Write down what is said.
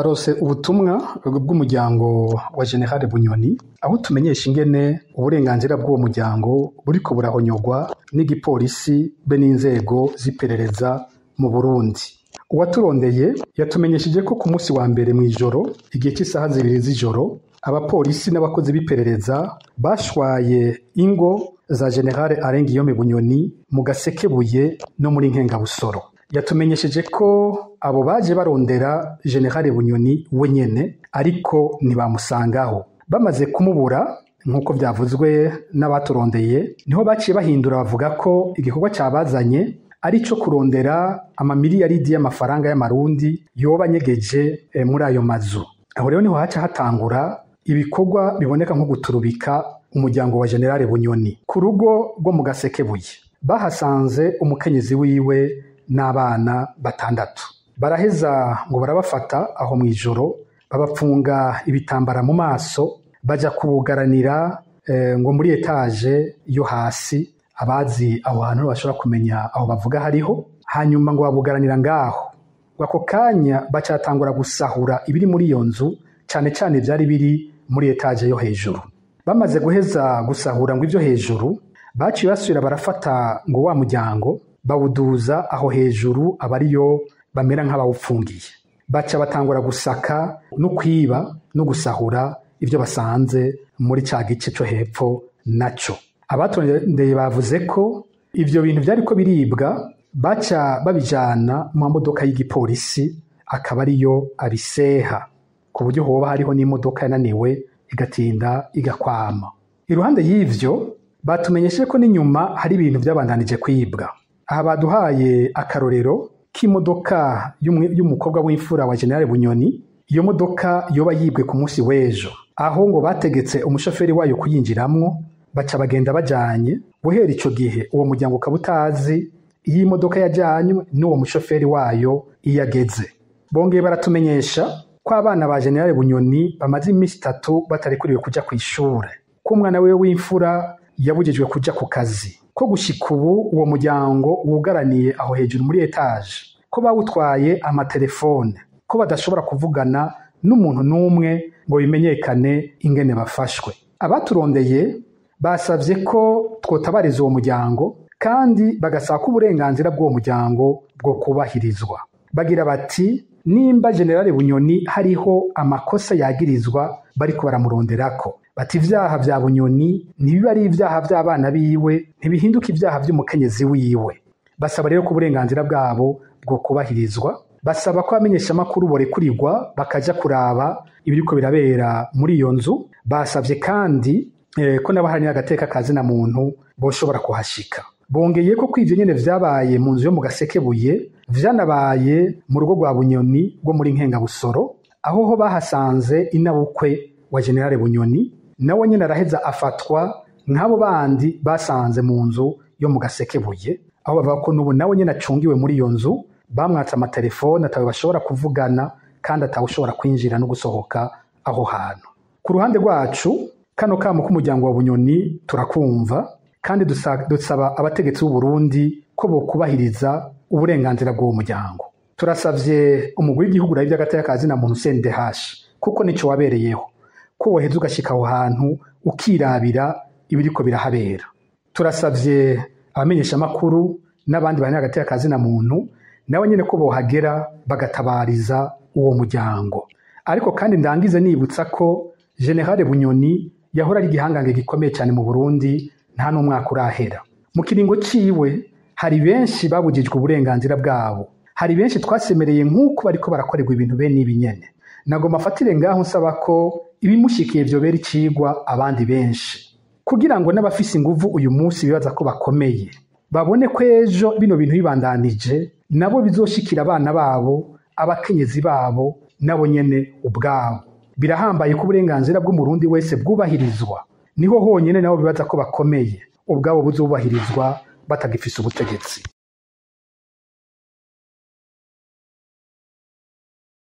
twarose ubutumwa bw'umuryango wa generale bunyoni aho tumenyesha ingene uburenganzira bw'uwo muryango buriko burahonyogwa n'igipolisi be n'inzego z'iperereza mu burundi uwaturondeye yatumenyesheje ko ku munsi wa mbere mw'ijoro igihe cy'isaha zibiri z'ijoro abapolisi n'abakozi b'iperereza bashwaye ingo za generale arengiyome bunyoni mu gasekebuye no muri nkengabusoro yatumenyesheje ko abo baje barondera generale bunyoni we nyene ariko ntibamusangaho bamaze kumubura nk'uko byavuzwe n'abaturondeye niho baciye bahindura bavuga ko igikorwa cyabazanye ari cyo kurondera amamiliyaridi y'amafaranga y'amarundi yoba anyegeje eh, muri ayo mazu aho rero niho haca hatangura ibikorwa biboneka nko guturubika umuryango wa generale bunyoni ku rugo rwo mu gasekebuye bahasanze umukenyezi wiwe n'abana batandatu baraheza ngo barabafata aho mu ijoro babapfunga ibitambara mu maso bajya kubugaranira eh, ngo muri etaje yo hasi abazi aho hantu bashobora kumenya aho bavuga hariho hanyuma ngo babugaranira ngaho ngo ako kanya bacatangura gusahura ibiri muri iyo nzu cyane cyane byari biri muri etaje yo hejuru bamaze guheza gusahura ngo ibyo hejuru baciye basubira barafata ngo wa muryango bawuduza aho hejuru aba ariyo bamera nk'abawupfungiye baca batangura gusaka no kwiba no gusahura ibyo basanze muri cya gice cyo hepfo nacyo abatondeye bavuze ko ibyo bintu byari ko biribwa baca babijyana mu modoka y'igipolisi akaba ariyo abiseha ku buryo hoba hariho n'imodoka yananiwe igatinda igakwama iruhande y'ivyo batumenyeshe ko n'inyuma hari ibintu byabandanije kwibwa aha baduhaye akarorero k'imodoka y'umukobwa w'imfura wa generale bunyoni iyo modoka yoba yibwe ku munsi w'ejo aho ngo bategetse umushoferi wayo kuyinjiramwo baca bagenda bajanye guhera ico gihe uwo muryango ukaba utazi iyo imodoka yajanywe n'uwo mushoferi wayo iyo ageze bongeye baratumenyesha ko abana ba generale bunyoni bamaze iminsi itatu batarekuriwe kuja ku ishure ko umwana wiwe w'imfura yabujijwe kuja ku kazi ko gushika ubu uwo muryango wugaraniye aho hejuru muri etaje ko bawutwaye amatelefone ko badashobora kuvugana n'umuntu n'umwe ngo bimenyekane ingene bafashwe abaturondeye basabye ko twotabariza uwo muryango kandi bagasaba ko uburenganzira bw'uwo muryango bwo kubahirizwa bagira bati nimba generale bunyoni hariho amakosa yagirizwa bariko baramuronderako bati ibyaha bya bunyoni ntibiba ari ibyaha by'abana biwe ntibihinduka ibyaha by'umukenyezi wiwe basaba rero ko uburenganzira bwabo bwo kubahirizwa basaba ko abamenyeshamakuru borekurirwa bakaja kuraba ibiriko birabera muri iyo nzu basabye kandi eh, ko n'abaharanira agateka kazina muntu boshobora kuhashika bongeye ko kw'ivyo nyene vyabaye mu nzu yo mu gasekebuye vyanabaye mu rugo rwa bunyoni rwo muri nkengabusoro aho ho bahasanze inabukwe wa generale bunyoni nawe nyene araheza afatwa nk'abo bandi basanze mu nzu yo mu gasekebuye aho bavuga ko n'ubu nawe nyene acungiwe muri iyo nzu bamwatse amatelefone atawe bashobora kuvugana kandi atawushobora kwinjira no gusohoka aho hantu ku ruhande rwacu kano kamo k'umuryango wa bunyoni turakumva kandi dusaba abategetsi b'u Burundi ko bokubahiriza uburenganzira bw'uwo muryango turasavye umugwi w'igihugu rayi by'agateka kazina muntu CNDH kuko nico wabereyeho ko woheza ugashika aho hantu ukirabira ibiriko birahabera turasavye abamenyesha makuru n'abandi bari hagati y'akazina muntu nabo nyene ko bohagera bagatabariza uwo muryango ariko kandi ndangize nibutsa ko generale bunyoni yahora ari igihangange gikomeye cyane mu burundi nta n'umwaka urahera mu kiringo ciwe hari benshi babujijwe uburenganzira bwabo hari benshi twasemereye nk'uko bariko barakorerwa ibintu bene ibi nyene nagomba afatire ngaho nsaba ko ibimushikiye vyobera icigwa abandi benshi kugira ngo n'abafise inguvu uyu munsi bibaza ko bakomeye babone ko ejo bino bintu bibandanije nabo bizoshikira abana babo abakenyezi babo nabo nyene ubwabo birahambaye ko uburenganzira bw'umurundi wese bwubahirizwa niho honyine nabo bibaza ko bakomeye ubwabo buzubahirizwa batagifise ubutegetsi